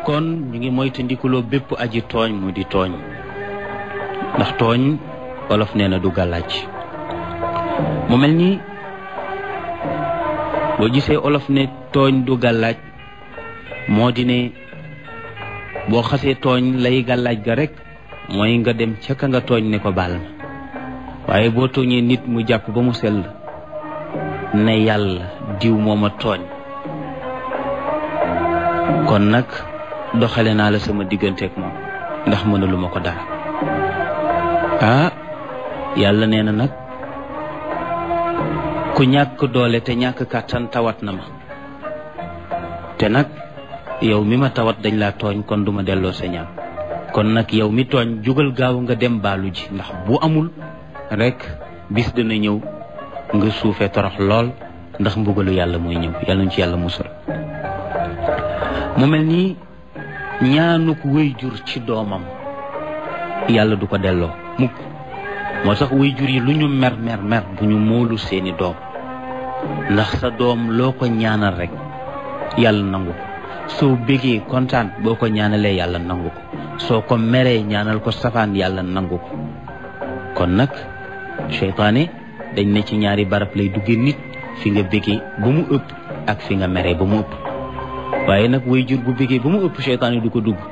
kon ñu ngi moytandikuloo bépp aji tooñ mu di tooñ ndax tooñ olof nee na du gàllaaj mu mel ni boo gisee olof ne tooñ du gàllaaj moo di ne boo xasee tooñ lay gàllaaj ga rek mooy nga dem ca ka nga tooñ ne ko baal ma waaye boo tooñee nit mu jàpp ba mu sell ne yàlla diw mooma tooñ kon nag doxale naa la sama digganteeg moom ndax mënaluma ko dara ah yàlla nee na nag ku ñàkk doole te ñàkk kàttan tawat na ma te nag yow mi ma tawat dañ laa tooñ kon duma delloo sa ñaan kon nag yow mi tooñ jugal gaaw nga dem baalu ji ndax bu amul rek bis dina ñëw nga suufee torox lool ndax mbugalu yàlla mooy ñëw yàlla ñu ci yàlla musal mu mel nii ñaanuk wéy jur ci doomam yàlla du ko delloo mukk moo tax wéy jur yi lu ñu mer mer mer bu ñu moolu seeni doom ndax sa doom loo ko ñaanal rek yàlla nangu ko soo bégee kontaan boo ko ñaanalee yàlla nangu ko soo ko meree ñaanal ko safaan yàlla nangu ko kon nag seytaane dañ ne ci ñaari barab lay duggee nit fi nga bégee ba mu ëpp ak fi nga meree ba mu ëpp waaye nag way jur bu bégee ba mu ëpp seytaane du ko dugg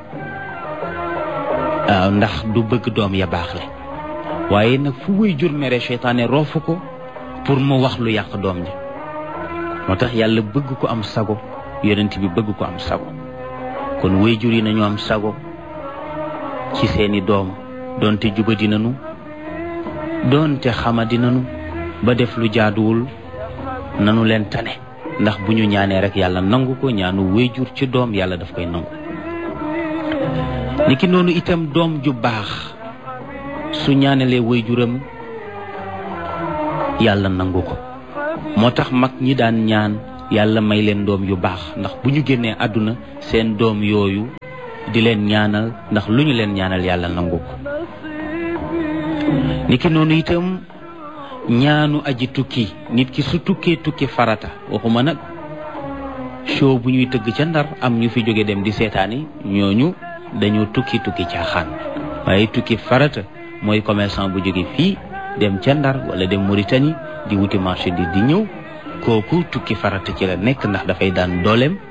waaw ndax du bëgg doom ya baax le waaye nag fu way jur mere seytaane roofu ko pour mu wax lu yàq doom ji moo tax yàlla bëgg ko am sago yonent bi bëgg ko am sago kon way jur yi nañu am sago ci seeni doom doonte jubadi nanu doonte xamadi nanu ba def lu jaaduwul nanu leen tane ndax bu ñu ñaanee rek yàlla nangu ko ñaanu wéyjur ci doom yàlla daf koy nangu niki noonu itam doom ju baax su ñaanalee wéyjuram yàlla nangu ko moo tax mag ñi daan ñaan yàlla may leen doom yu baax ndax bu ñu génnee àdduna seen doom yooyu di leen ñaanal ndax lu ñu leen ñaanal yàlla nangu ko niki noonu itam ñaanu aji tukki nit ki su tukkee tukki farata waxuma nag show bu ñuy tëgg ca ndar am ñu fi jóge dem di seetaani ñooñu dañoo tukki tukki caaxaan waaye tukki farata mooy commerçant bu jóge fii dem ca ndar wala dem Mauritanie di wuti marché di di ñëw kooku tukki farata ci la nekk ndax dafay daan dooleem